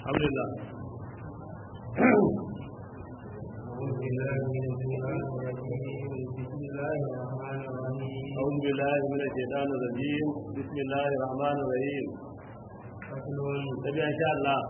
alhamdulillah أعوذ بالله من الشيطان الرجيم بسم الله الرحمن الرحيم تبي إن شاء الله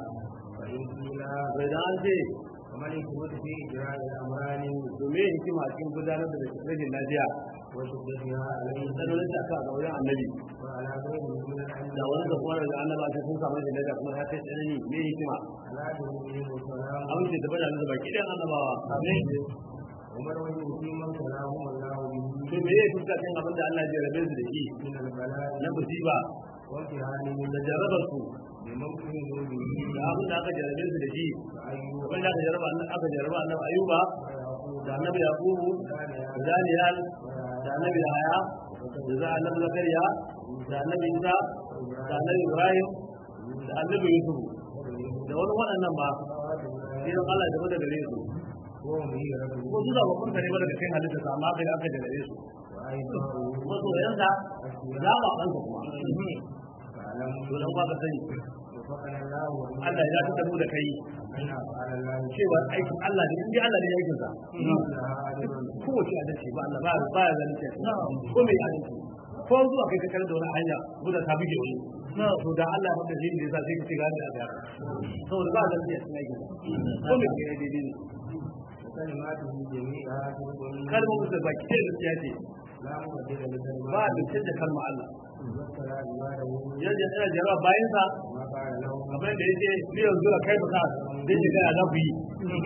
فإذا أنت ومن يكون في إجراء الأمران domin hikima cikin gudanar da rashin lafiya وشدتها عليه sanin da aka ga wajen annabi وعلى غيره من da الأنبياء wani da kuma daga annaba ta sun samu da lafiya kuma ta kai tsanani me hikima على دينه والسلام abin da ta bada da baki ɗan annabawa amin ومن وجه في من كلامهم الله به to me yake fuska kan abin da Allah ya rabe su da shi من البلاء na musiba وامتحانه da jarabar su بممكن به da abin da aka jarabe su da shi فأيوب abin da aka jaraba aka jaraba annabi ayuba ويعقوب da annabi yaqubu da daniyal da annabi yahaya da za annabi zakariya da annabi isa da annabi ibrahim da annabi yusuf da wani waɗannan ba sai don Allah ya zama daga gare su وهم هي ربه ko su da babban kare ba daga cikin halitta sa amma kai da aka jarabe su وأيضاه kuma soyayyansa za ba kansa kuma فاعلم to dan ba ka sani وفقنا الله وإياك Allah ya ta da kai أن أفعال الله cewa aikin Allah ne in dai Allah ne ya aikin sa لها أجر kowace adalci ba Allah ba ba ya zalunci ko mai adalci ko zuwa kai ka da wani hanya guda ta buge wani to da Allah ya shi ne yasa sai ka ce ga da ga saboda ba zalunci a cikin aikin ko mai kai daidai ne وكلماته جميعها صدق kalmomin da baki da gaskiya ce لا مبدل لكلماته ba da canza kalmar Allah وذكر عباده yanzu yana jarawa bayan sa ما قال لهم kamar da yake ni yanzu da kai baka zai shiga ya zaku yi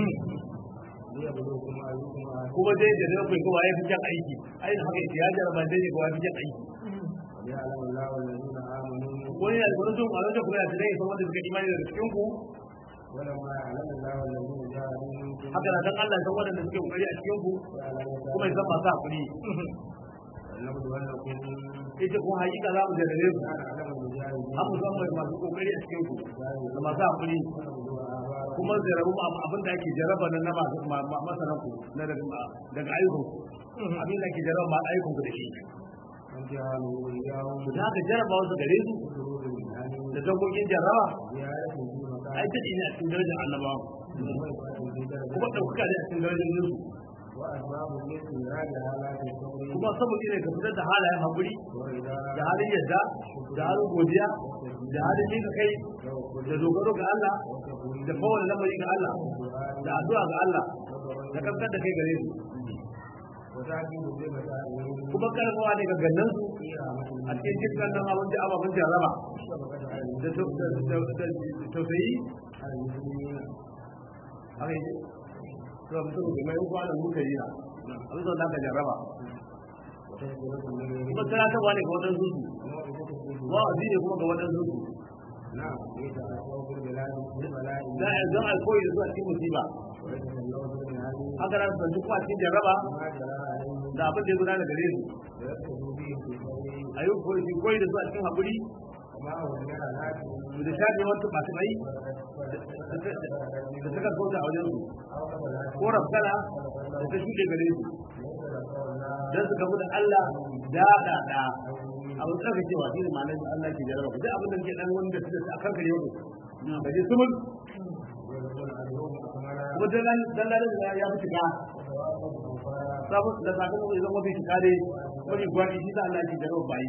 ليبلوكم أيكم أحسن kuma dai da zai kuma ya fi jan aiki ai da haka yake ya jaraba dai ne kuma ya fi jan aiki وليعلم الله الذين آمنوا wani ya gurin sun kwanar da kuma ya tsaye san wanda suka imani daga cikin ku ولما يعلم الله الذين جاهدوا منكم haka na dan Allah ya san wanda suke kokari a cikin ku ويعلم kuma ya san masu hakuri ولنبلونكم ita kuma hakika za mu jarrabe ku كان علم المجاهدين an mu san mai masu kokari a cikin ku da masu hakuri ونبلو آباءكم kuma jarrabu abin da ake jarraba nan na masu ma- ma- masanan ku na daga daga ayyukan ku abin da ake jarraba ma ayyukan ku da shi وامتحانه إياهم to da haka jarraba wasu gare su بشرور المنهج da dangogin jarraba زيادة في ai مكان ta ne a cikin darajar annabawa ومرفعة في درجة kuma ɗaukaka ne a cikin darajar su وأسباب الاستمرار حالات الصبر kuma saboda ne ka fitar da halayen hakuri والرضا da halin yadda da halin godiya da halin mika kai da dogaro ga Allah da kowane lamari ga Allah da addu'a ga Allah da kankan da kai gare su وتعجيب بمسائل kuma karfawa ne ga gannan su في رحمة a cikin dukkan nan abin da ababen jarraba الشفقة على da tau- da- da- da- da tausayi المسلمين haka yi to mutum da mai uwa da muka yi na abin da aka jarraba وتذكرة النبي kuma tunatarwa ne ga wadansu su وموعظة الصدق wa'azi ne kuma ga wadansu su نعم ليس أسوأ في البلاد بالبلاء za a zan alkoyi da zuwa cikin musiba وليس الله من هذه haka nan su kuma cikin jarraba ما جرى عليهم da abin da ya gudana gare su ويقتدوا به في الصبر a yi koyi su koyi da zuwa cikin haƙuri وما هو من العادات su da shafe wasu masu mai da suka kauta a wajen su أو قبلات ko rafkana da ta shuɗe gare su ليس ذكر الله don su gamu da Allah da da da abin da aka cewa shi ne ma'anar Allah ke jarraba ku duk abin da ke dan wanda suka a kan kare ku da je sumul ويقول اليوم أكمل kuma dallan dallan da ya fi shiga وثوابه أوفى sabon da sakon ku zama fi shiga dai wani gwani shi da Allah ke jarraba bayi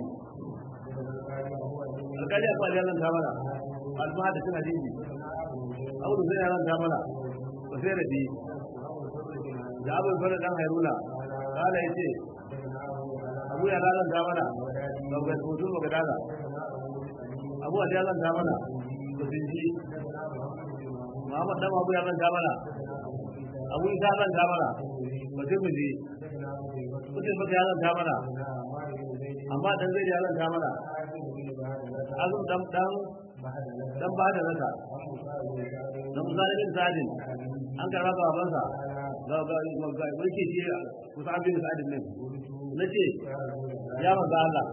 alƙali a kwali Allah ta mana alfa da suna jinji abu da zai yaran ta mana ba sai da bi da abu fara dan hairuna kala ya ce abu ya lalan ta mana ga ga hoto ga dala abu ya lalan ta mana ba sun ji Muhammad dan abu ya lalan ta mana abu ya lalan ta mana ba sai mu ji mutum ba ya lalan ta mana amma dan zai ya lalan ta mana azum dan dan dan ba da rasa dan zalimin zadin an karba ga babansa ga ga ga mulki shi kusa abin sadin nan nace ya manzo Allah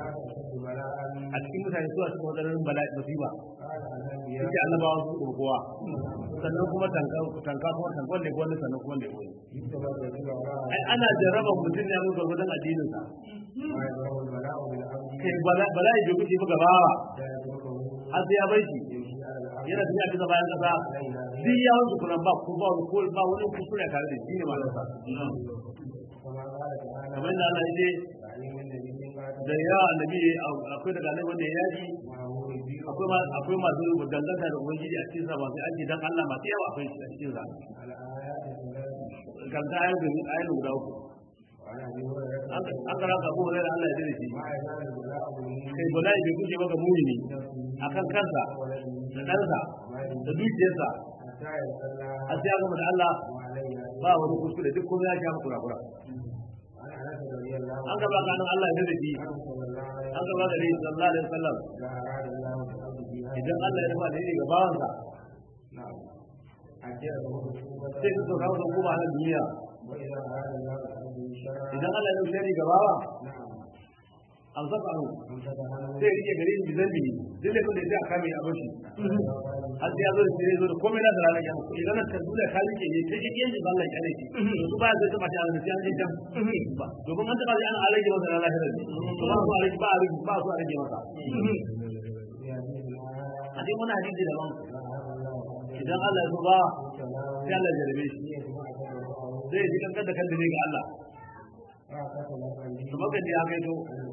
a cikin mutane suwa suka wadannan bala'i musiba yake annabawa su kowa sannan kuma tanka tanka kuma tankon da wani sannan kuma da wani ai ana jarraba mutum ne mun gurgurdan addinin sa kai bala'i bai kuce ba gabawa har sai ya bai shi yana tafiya bisa bayan kasa duk ya wanke kuran ba ko ba ko ba wani kuskure tare da shi ne matarsa كما قال تعالى kamar da Allah ya ce تعليم النبي قال da yawa annabi akwai daga nan wanda ya yaji معه ربي akwai ma akwai masu danganta da ubangiji a cikin sa masu aiki dan Allah masu yawa akwai shi a cikin sa على آيات الثلاث kan ta ayyuka ayyuka guda uku وعن أبي هريرة an kara ka abu da Allah ya dade shi ما يزال البلاء منه kai bala'i bai guje maka mumini akan kansa da ɗansa da dukiyarsa حتى يصلى a sai ya gama da Allah وعليها ba wani kuskure duk komai ya sha maka kurakura عن أنس رضي الله an gaba kanin Allah ya dade shi عنه صلى الله عليه an gaba da rai sallallahu alaihi wasallam إذا أراد الله بعبده هذا idan Allah ya nufa da ga bawansa نعم أجره عقوبة sai ka sauka masa hukuma a nan duniya وإذا أراد الله بعبده شرا idan Allah ya nufa ga bawa نعم an saka anu أمسك عنه sai ya rike gare shi zambi duk da kuma da ya kame a bashi har sai ya zo da sai ya zo da komai na da ranar kiyama idan ka dole ka rike ne kai kike yin Allah ya kare shi su ba zai taba ta da sai an je can ba domin an taba an alage masa na lahirar ne to ba su alage ba a rage ba su alage masa a cikin wani hadisi da ban idan Allah ya so ba sai Allah ya jarabe shi zai ji kankan da kanta ne ga Allah kamar kan ya kai to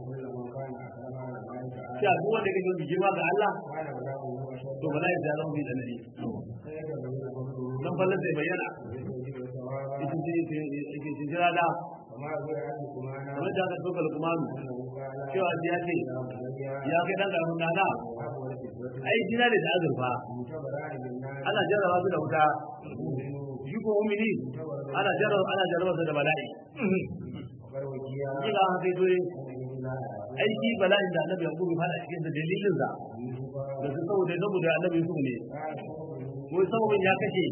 cewa duk wanda kake yi girma ga Allah to bala ya zama bi da nadi dan fallan zai bayyana cikin cikin cikin jira da kamar da aka tsoka lukumanu cewa shi ya ce ya kai dan karamin dana ai jina da azurfa ana jarraba su da wuta shi ko mumini ana jarraba ana jarraba su da bala'i kila an kai dole ai shi bala'in da annabi yakubu ya fada cikin da dalilin sa da su saboda saboda annabi yusuf ne wai sababin ya kashe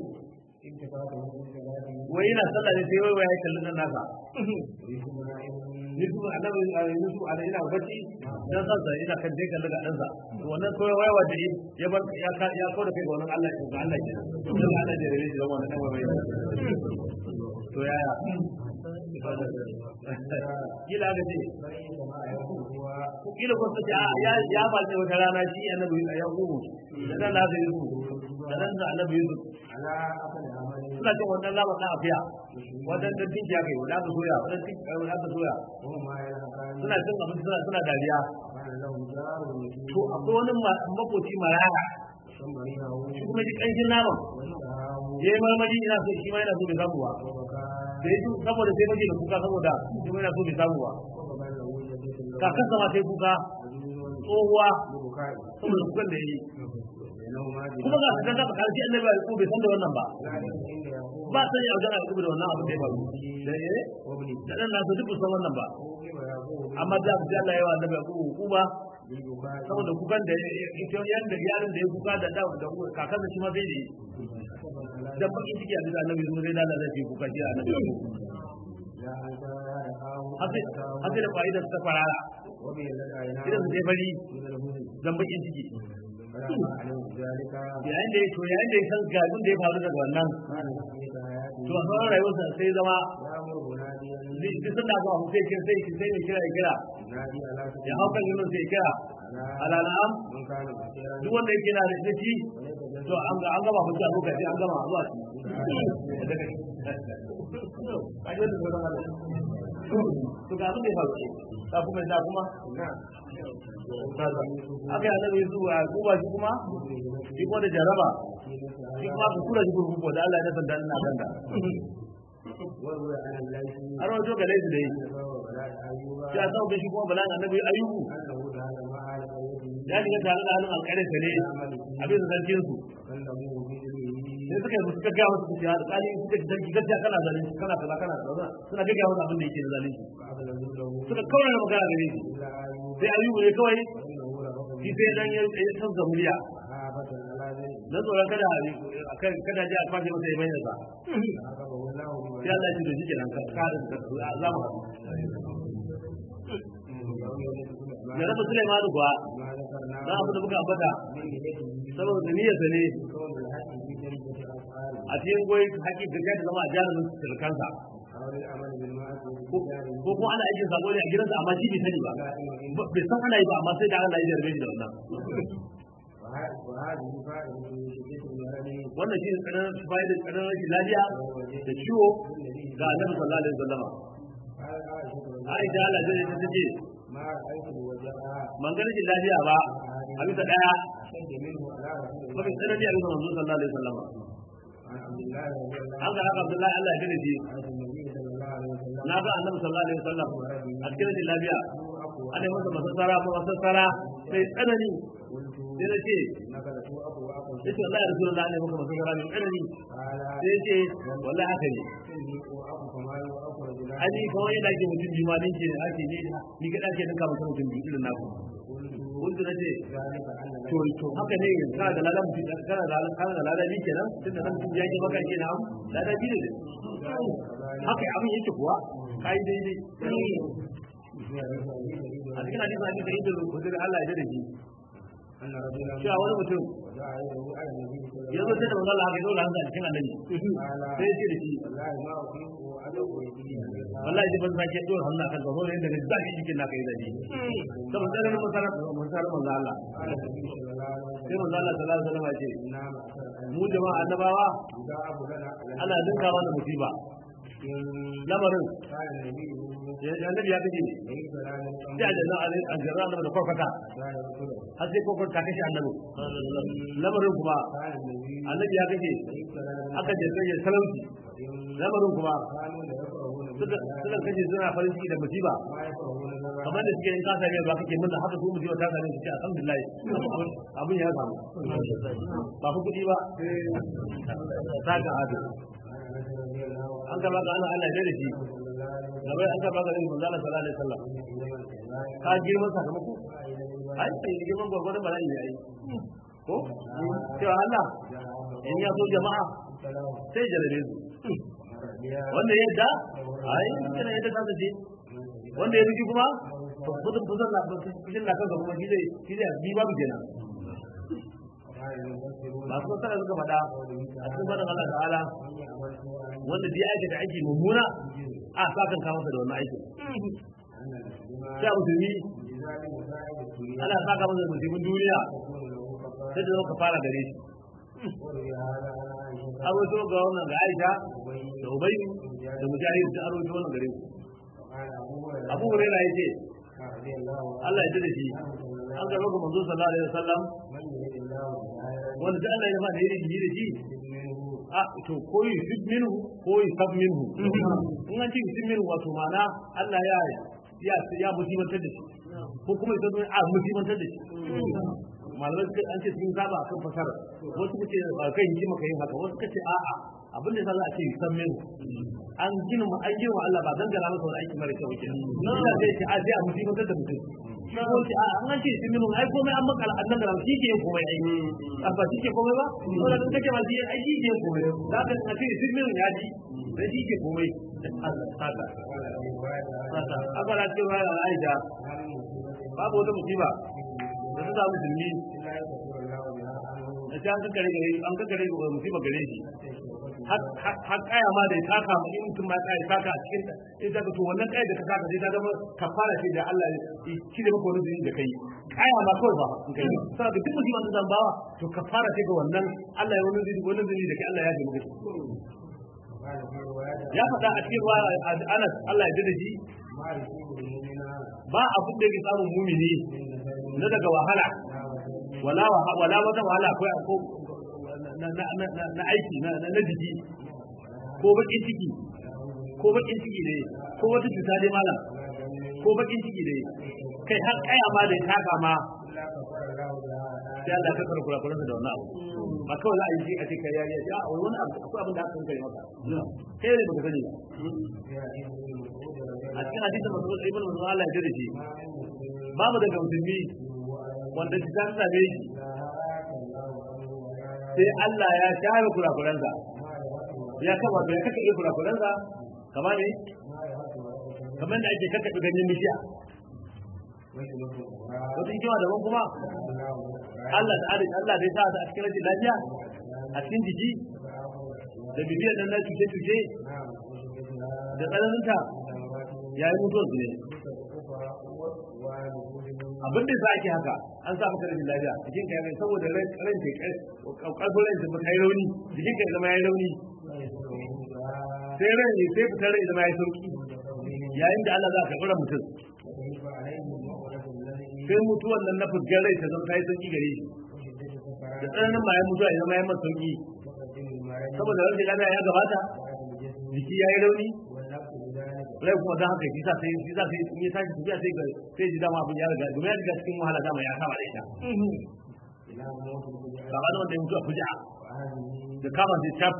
wai yana sallah ne sai wai wai ya kalli nan nasa Yusuf annabi Yusuf ana ina bacci dan sansa ina kan dai kalli ga dan sa wannan koyi wai wanda ya bar ya ka ya kawo da kai ga wannan Allah ga Allah ke to Allah da rabe shi da wannan dan wai to yaya kila ga ce kila ko sai ya ya ba sai wata rana shi annabi ya kubu da dan da Yusuf da dan da annabi Yusuf suna cin wannan labar na afiya wajen da tinki ya kai wanda aka soya wajen tinki wanda aka soya suna cin abinci suna suna dariya to akwai wani makoci maraya shi kuma ji kanshin naman ya yi marmari ina so shi ma yana so bai samu ba da ya saboda sai mace da kuka saboda shi ma yana so bai samu ba kakan sama sai kuka tsohuwa saboda kukan da ya yi kuma ga su kasa karshe annabi ya ko bai san da wannan ba ba san ya gana ko da wannan abu da ya faru da eh da dan nasu duk san wannan ba amma da su Allah ya wa annabi ko hukuma saboda kukan da ita yanda yaron da ya kuka da da da kakan shi ma sai ne dan bakin ciki da annabi zuwa sai da Allah zai kuka shi annabi Hasi da fa'ida ta farara, idan su je bari zan bakin ciki. yayin da ya to yayin da ya san ga abin da ya faru daga wannan to a sauran rayuwarsa sai zama duk sun da zuwa sai kira sai sai mai kira ya kira ya hau kan yunin sai kira ala na'am duk wanda yake na da shi to an ga an gama mutu a lokaci an gama zuwa to ga abin da ya faru ta kuma da kuma aka yi annabi su a kuba shi kuma shi kuma da jaraba shi kuma ku kura shi kurkuku da Allah ya nasa da ina ganda a rawar jo galai da yi shi a sauke shi kuma bala annabi ayyubu ya shiga tare da halin alƙarin sa ne abin da zargin su sai suka yi suka gaya wasu kuciya da tsali suka ji zargi gaskiya kana zalunci kana kaza kana kaza suna gaggaya wasu abin da yake da zalunci suka kawai da magana gare shi sai ayyubu ne kawai shi sai dan ya canza murya na tsoron kada kada ji a kwashe masa ya bayyana sa sai Allah ya ce da shi kenan ka za mu da rabu Sulaiman kuwa dan abu da muka ambata saboda niyyarsa ne a cikin goyi haƙi da ya zama a jarumin sulkansa ko kuma ana aikin sabo ne a gidansa amma shi bai sani ba bai san ana yi ba amma sai da Allah ya jarbe shi da wannan وهذه فائدة شدة المرض wannan shi ne tsananin fa'idar tsananin rashin lafiya da ciwo ga annabi sallallahu alaihi wasallama قال عائشة Aisha Allah zai ta ce ما رأيت وجهها man ga rashin lafiya ba a bisa daya أشد منه على رسول الله mafi tsanani a bisa manzo sallallahu alaihi wasallama عن عبد الله رضي الله an ga haka Abdullahi Allah ya gane shi عن النبي صلى الله عليه وسلم na ga annabi sallallahu alaihi wasallam a cikin rashin lafiya أبو ana yi masa masassara ko masassara sai tsanani قلت sai na ce إنك لتو أبو أبو yace wallahi rasulullah ne maka masassara mai tsanani قال sai ce wallahi haka ne إني أبو كما أبو رجلان ani kawai yadda ake mutum biyu ma ni ke ake ne ni ga ake ninka mutum mutum biyu irin naku قلت kun na ce ذلك أن to to haka ne kana da ladan mutum kana da kana da ladan biyu kenan tunda nan mutum ya ke maka kenan ladan biyu ne haka abin yake kuwa kai daidai a cikin hadisin hadisi da idul hudud Allah ya dade shi أن رجلا cewa wani mutum جاء يده على النبي صلى ya الله zo sai da manzo Allah haka ya dole hansa a cikin annabi sai ya ce da shi والله ما أطيق وأدعو يدي wallahi ji ban sake dole hannu akan gaba ne daga zaki cikin naka yi dadi saboda sai mun sanar mun sanar manzo Allah قال النبي صلى الله عليه وسلم sai manzo Allah sallallahu alaihi wasallam ya ce إنا معشر mu jama'a annabawa إذا أبو لنا على ana dinka mana musiba إن lamarin قال النبي ya annabi ya kace ليس لنا sai a janna a jarra annabi da korkata قال رسول har sai korkata ta kashe annabi lamarin kuma قال النبي annabi ya kace ليس لنا aka je sai talauci إن lamarin kuma كانوا لا يفرحون suka suka kace suna farin ciki da musiba ما يفرحون لنا kamar da suke yin kasa ne ba kake murna haka su musiba ta same su ce alhamdulillah abin ya samu ba ku kudi ba ta ga hadu an gaba ga ana Allah ya da shi gaba an gaba ga yin manzo Allah sallallahu alaihi wasallam ka girman sakamako ai sai girman gwargwadon bala'i ne ai ko cewa Allah in ya so jama'a sai jarabe su wanda ya yadda ai kana yadda ka ce wanda ya biki kuma to gudun fuzar na fushin na kanka kuma shi zai shi zai bi babu kenan masu masana suka faɗa a cikin faɗin Allah ta'ala wanda zai aikata aiki mummuna a sa kan kama da wannan aikin sai a musulmi ana sa ka masa musulmin duniya sai da zo ka fara gare shi an wato ga wannan ga Aisha da Ubay da Mujahid da an wato wannan gare su Abu Hurairah yace Allah ya ji da shi an ga roƙo manzo sallallahu alaihi wasallam wanda da Allah ya ba da yiri da shi a to koyi sib minhu koyi sab minhu in an ce sib minhu wato mana Allah ya ya ya musibantar da shi ko kuma idan a musibantar da shi malamai suka an ce sun saba akan fasara wasu suke ba kai yi maka yin haka wasu kace a'a abin da za a ce san min an gina mu an gina Allah ba dangana masa wani aiki mara kyau kenan nan da zai ce a sai a musibantar da mutum ko ce a an ce sun min ai komai an maka an dangana shi ke yin komai ai a ba shi ke komai ba ko da kake ma shi ai shi ke yin komai da ka a ce sun min ya ji dan shi ke komai Allah saka saka abala cewa Aisha babu wata musiba da ta samu musulmi da ta an kakkare gare an kakkare ga musiba gare shi har kaya ma da ya taka ma in mutum ma ya kaya taka a cikin ta in ta to wannan kaya da ka taka sai ta zama kafara ce da Allah ya cire maka wani zunubi da kai kaya ma kawai ba in kai saboda duk musiba da zan bawa to kafara ce ga wannan Allah ya wani zunubi wani zunubi da kai Allah ya ji maka ya faɗa a cikin ruwa Anas Allah ya ji da shi ba abin da yake samun mumini na daga wahala wala wala wata wahala ko ko na aiki na jiki ko bakin ciki ko bakin ciki ne ko wata cuta dai malam ko bakin ciki ne kai har kaya ma da taka ma sai Allah ka karkura kula da wannan abu ba kawai za a yi shi a ce kai ya ya wani abu akwai abin da aka kai maka kai ne baka sani a cikin hadisin Mas'ud ibn Mas'ud Allah ya jira shi babu daga musulmi wanda shi ta same shi sai Allah ya share kurakuransa ya kama ya kaka iya kurakuransa kama ne kamar da ake kaka ganyen bishiya wata hikima daban kuma Allah da arziki Allah zai sa a cikin rashin lafiya a cikin jiki da bibiyar nan na cuce-cuce da tsananinta ya yi mutuwar su ne abin da za ake haka an sa maka rashin lafiya jikin ka ya saboda ran ran ke karfin ran ta kai rauni jikin ka ya zama ya rauni sai ran ne sai fitar rai zama ya sauki yayin da Allah za ka kura mutum sai mutuwan nan na fuskar rai ta zama ta yi sauki gare shi da tsananin bayan mutuwa ya zama ya masa sauki saboda rashin lafiya ya gabata jiki ya yi rauni rai kuma don haka shi sa sai shi sa sai ya tashi tafiya sai ga sai ji dama abin ya riga domin ya riga cikin wahala dama ya kama da ita gaba da wanda ya mutu a fuja da kama sai cap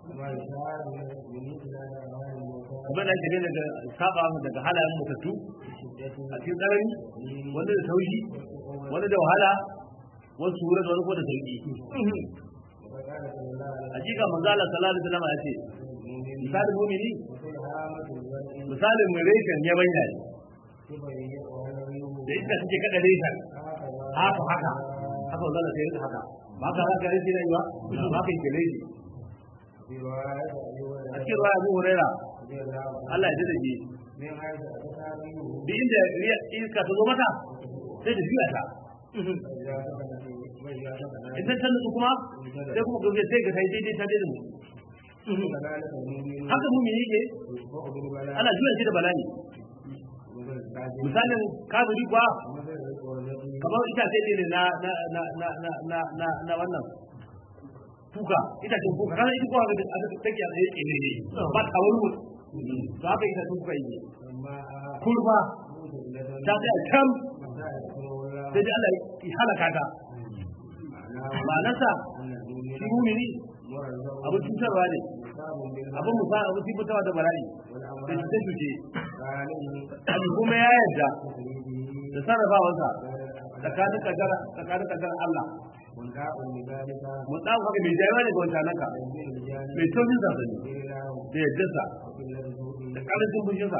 kamar da ake daga saba daga halayen mutattu a cikin tsanani wanda da taushi wanda da wahala wasu wura da wani ko da sauki hakika manzo Allah sallallahu alaihi wasallam ya ce misalin mu'mini misalin mai reshen ya bayyana ne da ita suke kada reshen haka haka haka wanda da sai haka ba ka haka reshen ne ba ba ka yi reshen a cikin ruwa abu huraira Allah ya ji da ji duk inda iska ta zo mata sai da juya ta idan ta nutsu kuma sai kuma gobe sai ga sai daidai ta daidai mu haka mu yake ana juya shi da bala'i misalin kafiri kuwa kamar itace ne na na na na na na na na wannan kuka itacen kuka kana ita kuka da aka take a tsaye ne ne ba ta wani mutu to haka itacen kuka yi kurba ta tsaya can sai dai Allah ya halaka ta ma'anarsa shi mumini abin cutarwa ne abin musa abin tabbatarwa da bala'i da cuce cuce kuma ya yarda da sarrafawarsa tsakanin kadara tsakanin kadara Allah mun dan haka mai jayyawa ne ga wancan naka mai taurin sa ne da yaddarsa da karancin fushinsa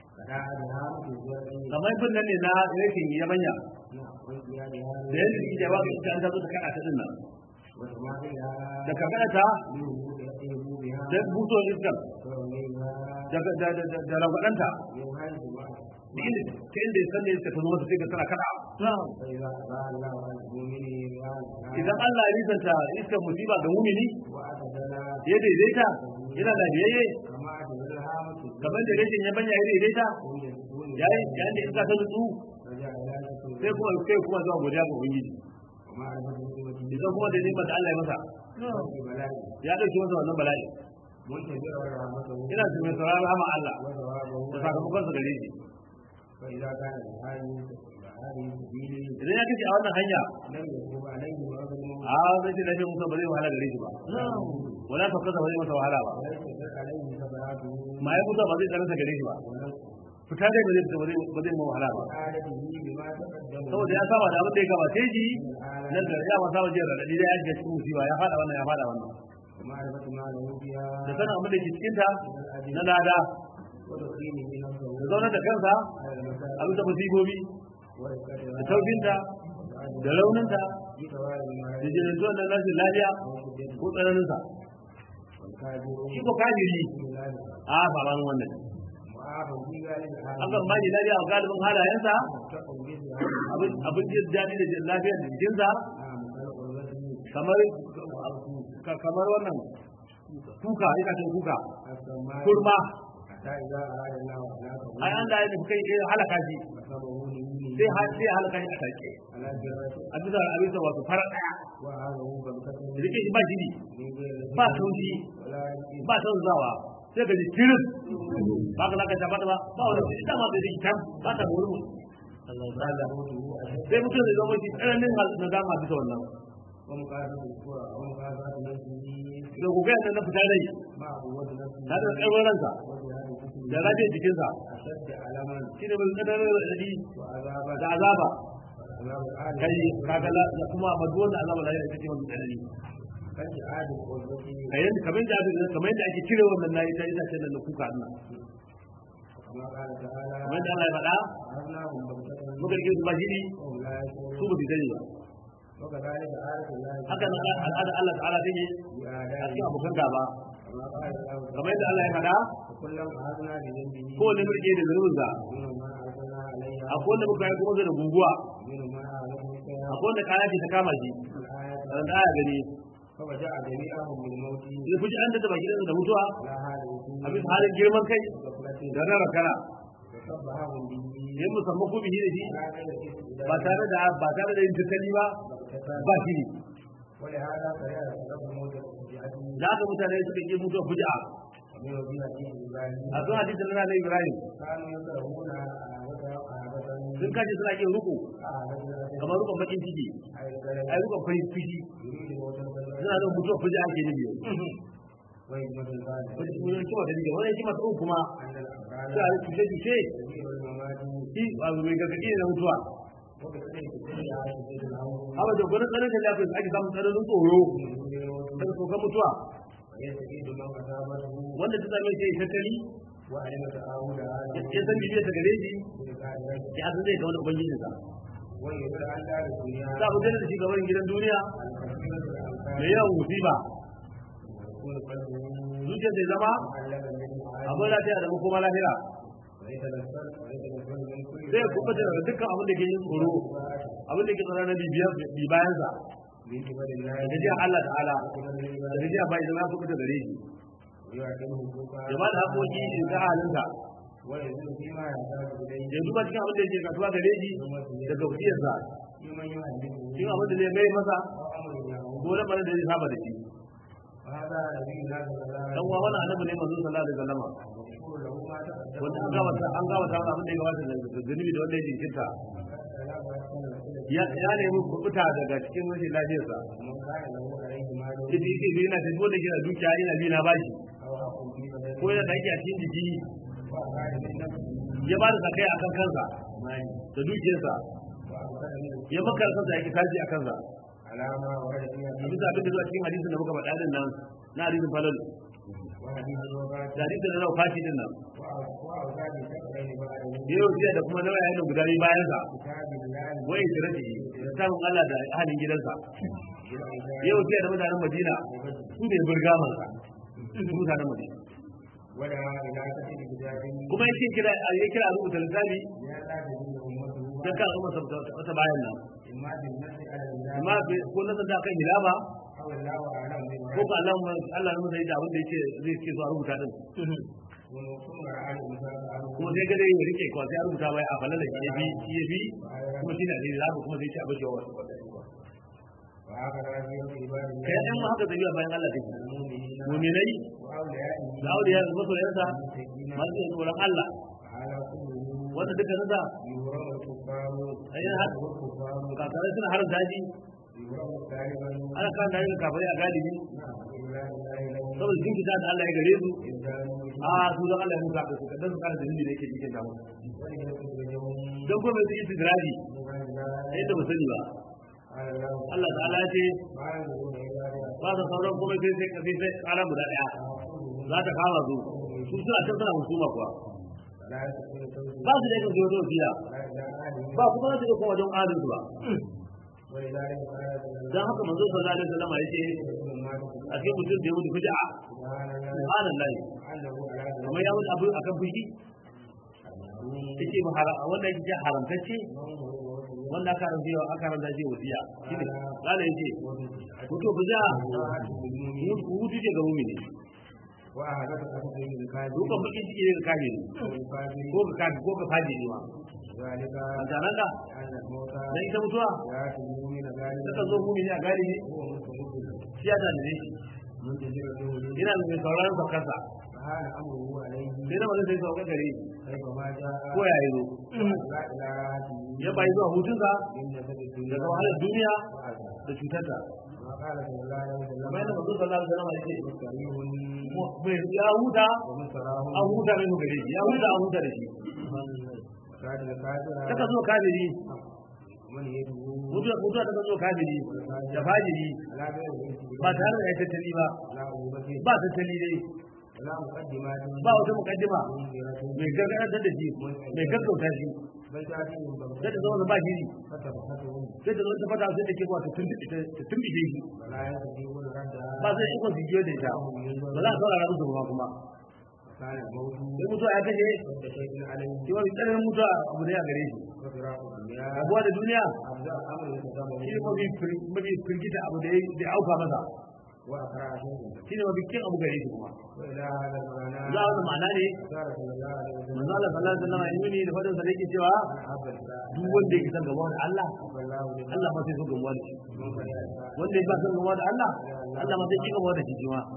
kamar bin nan ne na rashin yabanya da yadda ke jawa ga ita an zazo ta kada ta dinnan da ka kada ta da buto iskar da ragwadanta da inda ta inda san da iska ta zo mata sai ka tana kada idan Allah ya rizanta iskar musiba ga mumini ya daidaita yana da biyayye kamar da rashin ya banya ya daidaita yayin yayin da iska ta nutsu sai kuma sai kuma zuwa godiya ga ubangiji idan kuma da neman da Allah ya masa ya dauki masa wannan bala'i ina su mai sauraron rahama Allah da sakamakon sa gare shi idan ya kace a wannan hanya a zai ce lafiya musa ba zai wahala gare shi ba wala ta kasa ba zai masa wahala ba ma ya kusa ba zai tsananta gare shi ba fita dai ba zai ba zai ba zai wahala ba saboda ya saba da abin da ya gabace shi nan da ya masa wajen radadi da ya shiga cikin musiba ya fada wannan ya fada wannan da sanin abin da ke cikin ta na lada da zaunar da kansa a bisa musibobi da taufinta da rauninta da jirintuwan da rashin lafiya ko tsananinsa shi ko kafiri a sabanin wannan akan ba shi lafiya a galibin halayensa abin jin daɗi da jin lafiya da jikinsa kamar kamar wannan kuka itacen kuka kurma ai an da ya nufi kai halaka shi sai sai halaka shi a take a bisa a bisa wato farar daya rike shi ba jini ba taushi ba tausawa sai ga jikirin ba ka zaka shafa ba ba wani shi dama da jiki tam ba ka wurin sai mutum zai zama shi tsananin na dama bisa wannan da ku gaya na fita rai na da tsarwar ransa da lafiyar jikinsa shi ne mai tsananin raɗaɗi da azaba kai kaga da kuma maduwar da azaba da ita ce wani tsanani kayan kamar da kamar yadda ake cire wannan nayi ta ita ce da kuka Allah kamar da Allah ya faɗa muka rike su bashiri su ba su sani ba haka nan al'ada Allah ta'ala ta ne a cikin abokan gaba kamar yadda Allah ya faɗa ko wani mulki da zunubin sa akwai wanda muka yi kuma da guguwa من ما أعلم فيها akwai wanda kaya ce ta kama shi الآية ran da aya gani فوجاء جميعهم بالموت sai fuji an da baki da mutuwa على هذا a bisa halin girman kai الغفلة da na rakana وصبهم به ya musamman ko bihi da shi على غير الاستدلال ba tare da ba tare da yin tattali ba والاقتصاد. ba shi ne ولهذا فلا يتقبل موت الفجعة da haka mutane suka yi mutuwa fuji'a ومن وجهة إبراهيم a sun hadisin na na Ibrahim كانوا يكرهون وتعقبة sun kace suna yin ruku kamar rukun bakin ciki أي الكلام ai rukun farin fushi يريد موت الفجعة suna da mutuwa fuji'a ke ne biyu ويجمد الغالب wani kuma da dige wani kuma tsoro kuma أن sai a الأفعال yi tushe tushe تدير الممات shi a mai gargaɗi ne na mutuwa وبالتالي تدعي على سبيل الأمر haka da gwanin tsarin da lafiya ake samun tsananin tsoro daga tsokan mutuwa ويستفيد من أصابته wanda ta same shi ya yi tattali وعلم تعاونها ya san bibiyar ta gare shi بذلك ya san zai ga wani ubangijinsa ويقول أن دار الدنيا za mu da shi gaban gidan duniya الكثير الأمثال mai yawan musiba ويكون قلبه zuciyar zai zama معلقا بالمعاني abin lafiya da makoma lahira ويتنفل ويتنفل من كل zai kuɓuta daga dukkan abin da ke yin tsoro abin da ke tsoro na bibiyar bibayansa من قبل الله da gajiyar Allah ta'ala وقبل da العباد gajiyar bai zama kuɓuta gare shi ويعلمه الفقهاء ya ba da haƙoƙi da halinsa ويزيد فيما يحتاج إليه ya duba cikin abin da yake kasuwa gare shi daga wasiyarsa فيمن يعلمه cikin abin da zai mai masa أو أمر يعود ko lamarin da zai saba da shi وهذا نبينا صلى الله عليه dan uwa wannan annabi ne manzo sallallahu alaihi wasallam ومشكور له ما تقدم wanda an gabata an gabata masa abin da ya gabata da zunubi da wanda ya jinkirta ya ya nemi kubuta daga cikin rashin lafiyarsa ومن كان له عليه مال ita yake bi yana tafi wanda yana dukiya yana bi na bashi أو حق في بدنه ko yana da yake a cikin jiki وأفعال من نفسه ya ba da sakai a kan kansa مال da dukiyarsa وأفعال من ya maka kansa yake tashi a kansa على ما ورد في a حديث bisa abin da zuwa cikin hadisin da muka faɗa din nan na hadisin falal وحديث الوفاة da hadisin da na fashi din nan وأوزاد شكرين بعده ya yi wasiya da kuma nawa yayin guda biyu bayan sa كتاب الله wai tirafi da samun Allah da ahalin gidansa بالعباد ya wasiya da mutanen Madina su ne burgaman sa su mutanen Madina ودعا إلى كتب كتاب kuma yake kira ya kira a rubuta littafi لا تجد أمته dan ka al'umma ta bayan nan إما بالنفس على amma الله ko na da kan hilaba أو الله أعلم ko بما ba Allah Allah ne zai da abin da yake zai ce zuwa rubuta din ونصوم على الإنسان عنه kuma sai ga dai ya rike ko sai a rubuta bai a falala shi ya bi shi ya bi kuma shi ne da hilaba kuma sai ce a bashi wa وهكذا في عباد kai الله dan mu haka zai bayan Allah take المؤمنين mu'minai وأوليائه da auliya da masoyansa المتقين masu yin tsoron Allah على كله wanda duka nasa يورم الكفار أين هذا؟ والكفار kakarai suna harin daji يورم غالبا ana kan daji kafirai a galibi نعم إلا الله لهم saboda jin kita da Allah ya gare su إنسان a su da Allah ya musa da su kadan su kara da da yake cikin damu وليخرجهم don kuma su yi tidraji من الله sai da musani ba قال الله Allah ta'ala ya ce ما ينظرون إلا ba su sauran kuma sai sai sai sai kara guda daya za ta kama su su suna can suna hukuma kuwa لا يستطيع توجيه ba su da yake zuwa wasiya ولا إلى أهله ba kuma su da kuma wajen adalci ba ولذلك قال dan haka manzo sallallahu alaihi wasallam ya ce رسول الله a cikin mutum da ya mutu fuja'a سبحان الله subhanallahi أنه على kamar ya mutu abu akan fushi yake ba haram wanda yake ce haramtacce wanda aka haramta yau aka haramta shi wasiya shine kala yace mutu fuja hutu ce ga mumini وأهلك أخذه الكاذب dukan bakin ciki ne ga kafiri والفاجر ko ka kafi ko ka faji ne ma ذلك mutanen da أن الموتى dan ita mutuwa يأتي المؤمن ذلك ta zo mumini a galibi هو مستمد shi ya da ne منتظر له yana da mai sauraron saukarsa فهذا أمره عليه sai da mazan sai sauka gare shi كيفما جاء ko ya yi zo لا إلى راحته ya bayi zuwa hutunsa من جسد الدنيا daga wahalar duniya وعذاب. da cutarta ما قال صلى الله عليه وسلم kamar yadda manzo sallallahu alaihi wasallam yake مستريح mai ya huta ومستراه an huta mai gare shi ya huta an huta da shi وكاد الكافر taka zo kafiri من يده mutuwa mutuwa taka zo kafiri da fajiri لا غير الاستجابة ba tare da ya tattali ba لا عقوبة ba tattali dai ولا مقدمات ba wata mukaddima منذرة mai gargaɗar da shi mai gaggauta shi بل تأتيهم sai ta بغتة zama ba shiri فتبختهم sai ta zo ta fata sai da ke kuwa ta tumbice shi ولا يستطيعون ردها ba zai ikon su jiyo da ita ba za a saurara musu ba kuma كان الموت sai mutuwa ya kashe قد شيء عليه shi mafi tsananin mutuwa abu ne a gare shi وفراق الدنيا rabuwa da duniya أبدأ أمر يتدبر shi ne mafi fir- mafi firgita abu da ya da ya auka masa وأقرأ شيء shi ne mafi kin abu gare shi kuma وإلى هذا المعنى za a wani ma'ana ne أشار صلى الله عليه وسلم manzo Allah sallallahu alaihi wasallam ya nuni da fadin sa da yake cewa أن أحب الإسلام duk wanda yake son gaba da Allah أحب الله لمن Allah ma sai so gaba da shi من فرح الإسلام wanda ya ba son gaba da Allah Allah ma sai ki gaba da shi shi ma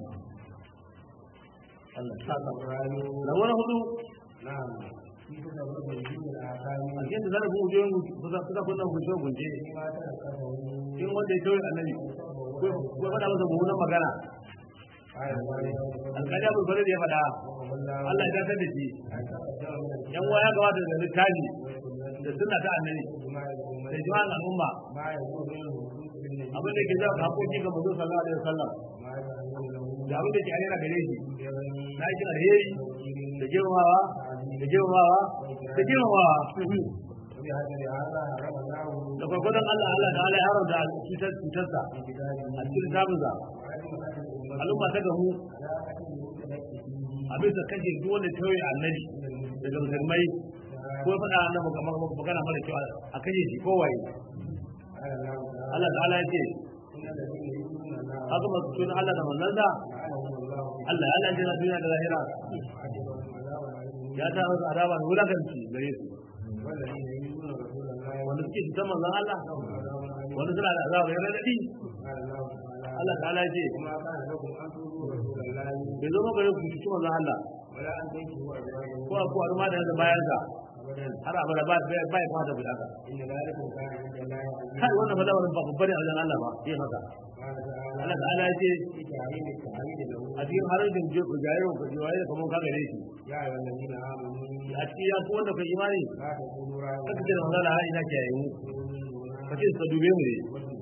Allah ta sa القرآن rabo na hudu نعم في تدبر من الآثام a cikin da zarafin wujoyin kusa kusa kusa gunce gunce فيما تذكره in wanda ya tauye annabi ko ko faɗa masa mummunan magana قال الله alƙali abu bare da ya faɗa والله Allah ya dasar da shi أن تقدم من yan waya gabata da littafi da sunna ta annabi الجماعة الأمة da jima'an al'umma ما يكون منه بالنسبة abin da ke jawo hakoki ga manzo sallallahu alaihi wasallam ما يكون له da abin da ke ayyana gare shi بغير na aikin alheri da girmamawa da girmamawa da girmamawa وبهذا هذا حرم الله da gwargwadon Allah Allah da Allah ya haramta cutar cutarsa في كتابه a cikin tabinsa وعلم أهل الأمة al'umma ta gamu على أكل المتلقي a bisa kashe duk wanda ta yi annabi daga musulmai ko ya faɗa annabi kamar magana mara kyau a kashe shi kowaye قال الله تعالى Allah ta'ala ya ce إن الذين يؤمنون الله haka masu tuna Allah da manzansa لعنهم الله Allah ya lalace na duniya da lahira وعجبهم عذاب عليهم ya ta masa azaba da wulakanci gare su والذين يؤمنون رسول الله wanda suke cutar manzon Allah لهم عذاب عليم wanda suna da azaba ya radadi قال الله تعالى Allah ta'ala ya ce وما كان لكم أن تؤذوا رسول الله bai zo maka yau ku cuci manzon Allah ولا أن تنكحوا أزواجه ko a kuwa ma da yanzu bayansa أبدا har abada ba ba ba ya kwata bi haka إن ذلك كان عند الله kai عزيزا wannan ba lamarin ba babba ne a wajen Allah ba yin haka قال تعالى Allah ta'ala ya ce في تعليم التعليم له a cikin harin je ku jayo ku jiwaye da kuma ka gare shi يا أيها الذين آمنوا a cikin ya ku wanda kai imani لا تقولوا راعنا kaka ce da manzon Allah ina kiyaye mu ka ce ka dube mu ne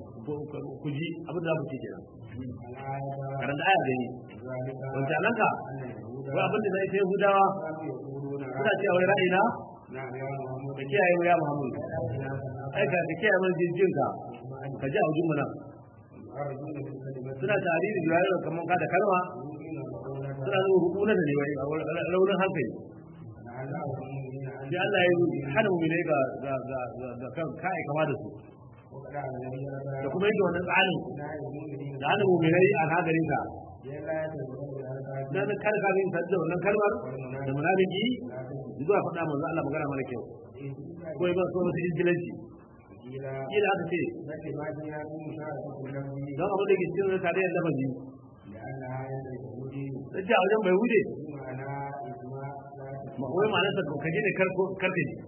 ku ji abin da za ku ce kenan الآية karanta aya gani ذلك wancan nan ka أن اليهود wai abin da na ita yahudawa كانوا يقولون suna cewa wai ra'ayina نعم يا محمد ka kiyaye mu ya muhammadu ai ka ka kiyaye mana jin ka ka ji a wajen mu nan أرجون بالكلمة suna tare da jiwaye da kaman ka da kalma يؤمنون suna nuna rukunan da ne wai a raunin hankali لعلهم مؤمنين أن sai Allah ya yi hana mu ne ga ga ga ga kan kai kama da su وقد الذين da kuma yake wannan tsarin لا يؤمنون da hana mu ne a nagarin ka لا يتبعون الألباب dan kar ka min sadda wannan kalmar da munafiki zuwa faɗa manzo Allah magana mara kyau ko ba so musu injilanci إلى kila aka ce بل ما جاء في مشاركة اللفظ don abin da ke cikin tarayyar lafazi لأنها عند اليهودي sai a wajen bai wuce بمعنى إجماع لا ma wai ma'anar sa kaje ne karko karfe ne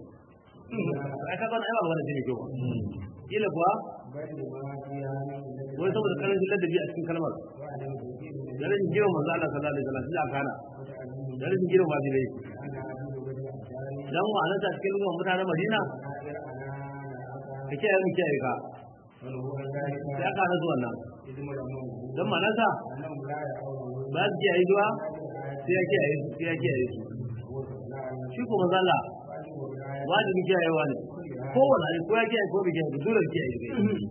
ai ka zauna ai ba magana ce mai kyau ba kila kuwa بل ما فيها من الذي wai saboda karancin ladabi a cikin kalmar وعدم توحيد da rashin girma manzo Allah sallallahu alaihi wasallam sai aka hana وتعليم da rashin girma ba dai أن عدو بني أبشار dan ma'anar ta cikin lugar mutanen Madina نائر أنا نعقا ka kiyaye mu kiyaye ka فهو ذلك sai aka hana su wannan إذن الأمر dan ma'anar ta أنهم لا يعلمون ba su kiyaye zuwa sai ya kiyaye su sai ya kiyaye su shi ko manzo Allah wajibi kiyayewa ne kowane ne ko ya kiyaye ko bai kiyaye ba dole kiyaye ne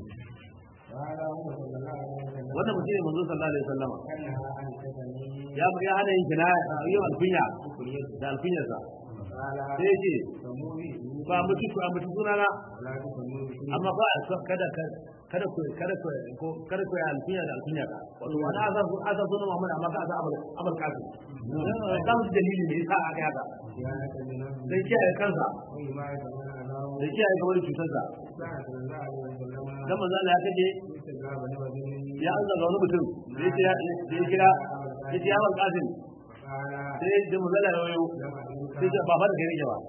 وهذا هو صلى الله عليه وسلم wannan mutum ne manzo sallallahu alaihi wasallam أنها عن كتمه ya ya hana yin kinaya yau alkunya da alkunyarsa قال sai ya ce سموا به ba mutu ku mutu sunana ولا تسموا به amma ba a so kada ka- kada ku kada ku ko kada ku yi alkunya da alkunya ka wato wani azar azar sunan Muhammad amma ka azar abul abul kasim da mu dalili ne yasa aka yaka صيانة لنفسه dan kiyaye kansa وحماية من أذاه da kiyaye kamar cutarsa كان صلى الله عليه وسلم dan manzo Allah ya kace استجاب لرجل ya Allah ga wani mutum da ya kira da ya kira ya ce ya abul kasim قال sai da manzo Allah ya wayo لم sai أدرك ce ba fa da kai ne ba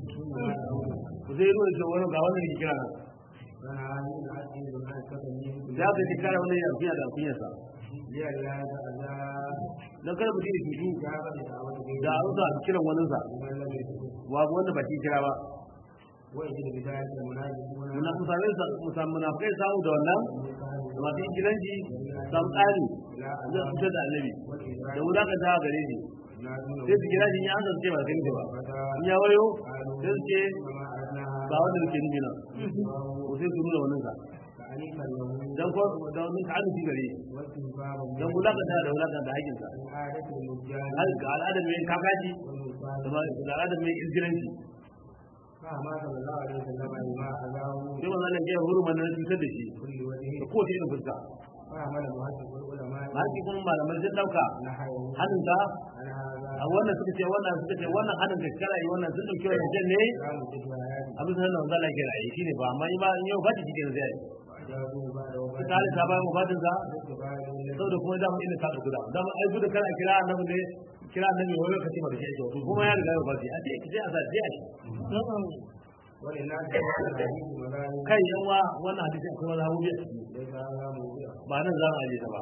ku sai ruwa ce wani ga wannan ke kira nan فنهى من عدل عن كتمه za ka ci kara wani alkunya da alkunyarsa لئلا تأذى dan kada mutum ya cutu إجابة دعوة da a rusa kiran waninsa لمن لم يكن babu wanda ba shi kira ba ويجد بذلك المنافقون muna musamman munafikai samu da wannan da masu ingilanci samu tsari إلى zai fitar da annabi da والإدراك wulakan ta gare shi ينادونه sai su kira shi ya an ce ba kai ba فتى in ya wayo sai su ce وما أدناها ba wanda muke nufi nan ko sai su nuna wannan sa حنيفا له dan ko dan mun ka amince gare shi واستنبابا dan wulakanta da wulakanta da haƙin sa من عادة المجان har ga al'adar mai kakaji والمصاب da ma- da al'adar mai izgiranci فما صلى الله عليه وسلم ما أذاه sai manzo Allah ya huru mana cutar da shi كل وجه da kowace irin fuska فعمل محقق العلماء har kuma malamai sun dauka نحوه hannun ta على هذا a wannan suka ce wannan suka ce wannan hannun da kara yi wannan sun dauki wannan jan ne كلام الشهادة abin sanar da manzo Allah ya raye shine ba amma ima in yau ba ta cikin zai وأجابوا بعد yi وفاته ta ta bayan wafatin sa باستقبال saboda kuma dama ina ta guda dama ai gudu kana kira annabi ne kira annabi wani lokaci ba da shi ake wato kuma ya riga ya wafati a ce sai a sa sai a shi وللناس في الحديث مذاهب kai yan wa wannan hadisi akwai wani hawo biya ليس هذا موضوع ba nan za mu aje ta ba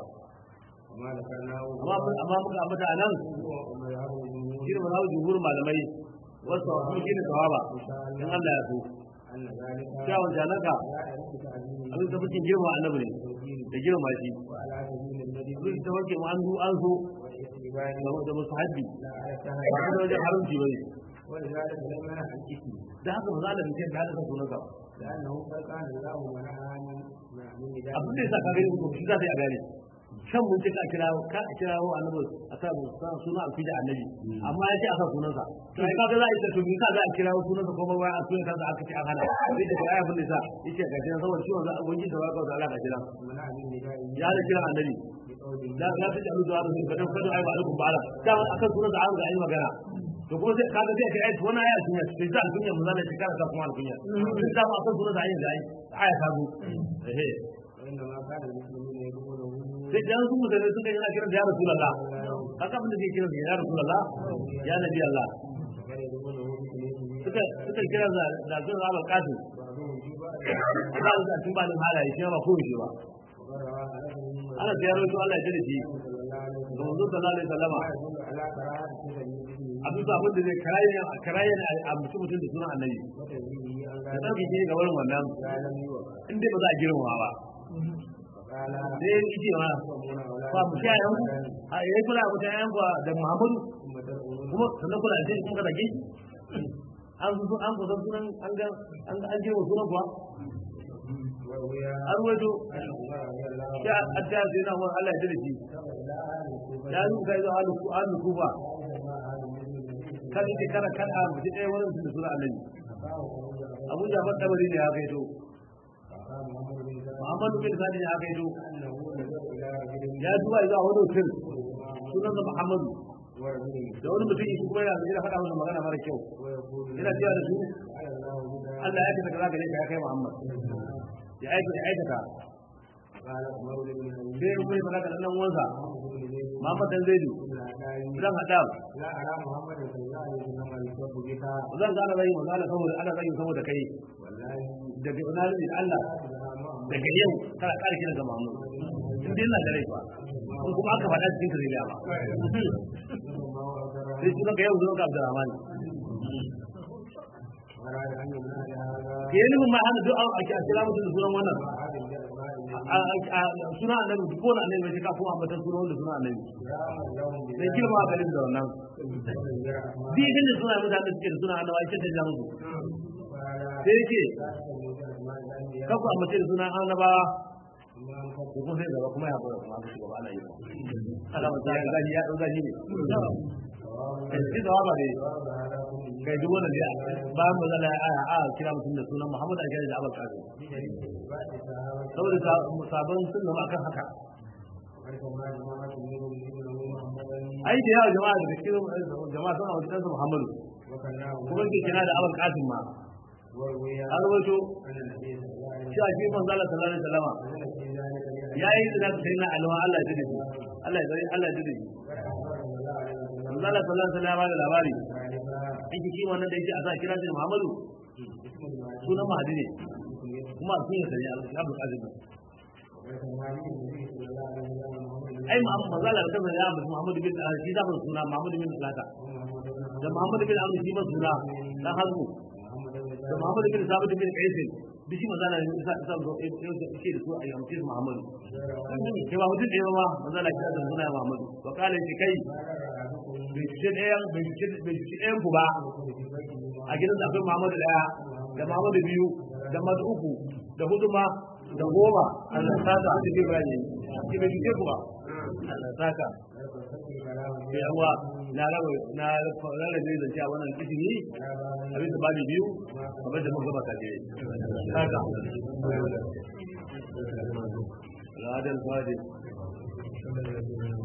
وما ذكرناه amma mun- amma muka ambata a nan هو مذهب الجمهور shi ne mazhabu jumhur malamai wasu wasu shi ne sawaba in Allah ya so أن ذلك kyawun janaka لا يعرف تعظيم abin da muke girma annabi ne التوحيد da girma shi وعلى سبيل الندب abin da muke mu an zo an so والاستقبال da da musu haddi لا على ba السهل kuma wajen haramci bane ولذلك لم ينع الاسم da haka ba za da mutum da hada sunan ka لأنه قد كان الله منعا من نداء abin da yasa ka gani ko shi za ta yi a gane shan mun ce ka kira ka kira wa annabi a sa mu sa suna alfija annabi amma ya ce a sa sunansa to ai kaga za a yi ta to me ka za a kira wa sunansa ko ba wai a sunan kansa aka ce an hana sai da ya abin da yasa yace ga kira saboda ciwon za a gunji da waka da Allah ka kira منع من نداء ya da kira annabi بقوله da ya ta jalu da wani kadan kada ai ba alaikum ba'ala da akan sunansa an ga ai magana to kuma sai kaga sai kai ai to wannan aya sunya sai da alkunya mun zalla shekara ta kuma alkunya sai da akan sunansa ai ga ai aya ta zo eh وإنما كان المسلمون يقولون sai da su mutane suka yi kiran da ya rasulullah haka abin da ke kiran da ya rasulullah ya nabi Allah وكان يقولون باسمه suka suka kira da da sun raba kasu بعضهم في بعض Allah ya tun ba da halaye shi ba ko shi ba وقد روى أنس بن ana da yaro to Allah ya jira shi صلى الله عليه da manzo sallallahu alaihi wasallama وسلم على قراءة سورة باسمه abin da abin da zai karaye a karaye a mutum mutum da sunan annabi وتنزيله عن da ذلك dauke shi ga wurin wannan لا لم يوقع in dai ba za a girmama ba وقال sai ya ce ma تقومون ba mu sha yan a yayi kula mu sha yan da Muhammadu ثم تدعون kuma sannan kula da shi kuma da shi an zo an kusa sunan an ga an ga an je wa sunan kuwa وروي an wajo عن عمر رضي الله ya adda sai na wani Allah ya dade shi عنه إلى أهل الكوفة ya yi kai zuwa alu alu kufa مع أهل النبي kan yake kana kan a mutum ɗaya wani mutum da suna annabi فقام abu jafar tabari ne ya kai to فقام محمد بن سلمة muhammadu bin sadi ne ya kai to أنه نزل إلى رجل ya zuwa zuwa wani mutum sunan sa muhammadu ورجل da wani mutum shi kuma yana yana faɗa masa magana mara kyau ويقول yana cewa da su على الله بنا Allah ya kaza kaza gare ka ya kai muhammad ya aikata ya aikata قال عمر بن أبي sai ya kuma faɗa ga ɗan uwansa محمد بن زيد muhammad dan zaidu بن عدي zan haɗa لا أرى محمد صلى الله عليه وسلم يسب بك zan gane zai magana saboda ana zai saboda kai والله daga ina ne Allah daga yau kana ƙara kiran ga mamu in dai ina da rai ba in kuma aka faɗa cikin kare ba sai sunan ka yau sunan ka Abdurrahman أراد أن يمنع هذا ke yi nufin ma hana duk an ake a kira mutum da sunan wannan هذا الجلباء A- a- a- sunan annabi duk wani annabi mai ka kuma ambatan sunan wanda sunan annabi لهم sai girma a garin da wannan bi din da suna mutane da suke da sunan annabi ake ta ja musu sai yake kaku a mace da sunan annabawa ko kuma sai gaba kuma ya fara kuma aka shiga ba ana yi aka mata ya zahi ya ɗau zahi ne kai shi da ba dai kai duk wanda dai bayan ba zala a a kira mutum da sunan Muhammad a kira da Abul Qasim saboda sa- sabon sunna ma akan haka ai da yawa jama'a da cikin jama'a suna wajen ɗansa Muhammadu kuma ke kira da Abul Qasim ma an rawaito cewa shi manzo Allah sallallahu alaihi wasallam ya yi zina da sayyidina Ali wa Allah ya dade shi Allah ya dade Allah ya dade shi manzo Allah sallallahu alaihi wasallam ya bada labari yake shi wannan da yake a sa kira shi Muhammadu sunan Mahdi ne kuma sun yi sani Abul Qasim ai Muhammad manzo Allah da kansa ya ambata Muhammad bin shi da suna Muhammad bin Salata da Muhammad bin Amr shi ma suna dan Hazmu da Muhammad bin Sabit bin Qais duk shi manzo Allah ya sa sa zo yau da shi da su a yamce Muhammad ke ba mutum da yawa manzo Allah ya da suna Muhammad wa kala shi kai bai ci ɗayan bai ci bai ci ɗayan ku ba a gidan da akwai Muhammad daya da Muhammad biyu da Muhammad uku da hudu ma da goma Allah saka da ke bani ki bai kike kuma Allah saka sai yawa na rabu na rarrabe da cewa wannan izini abin da babu biyu kamar da muka gaba kaje saka Ladal Fadil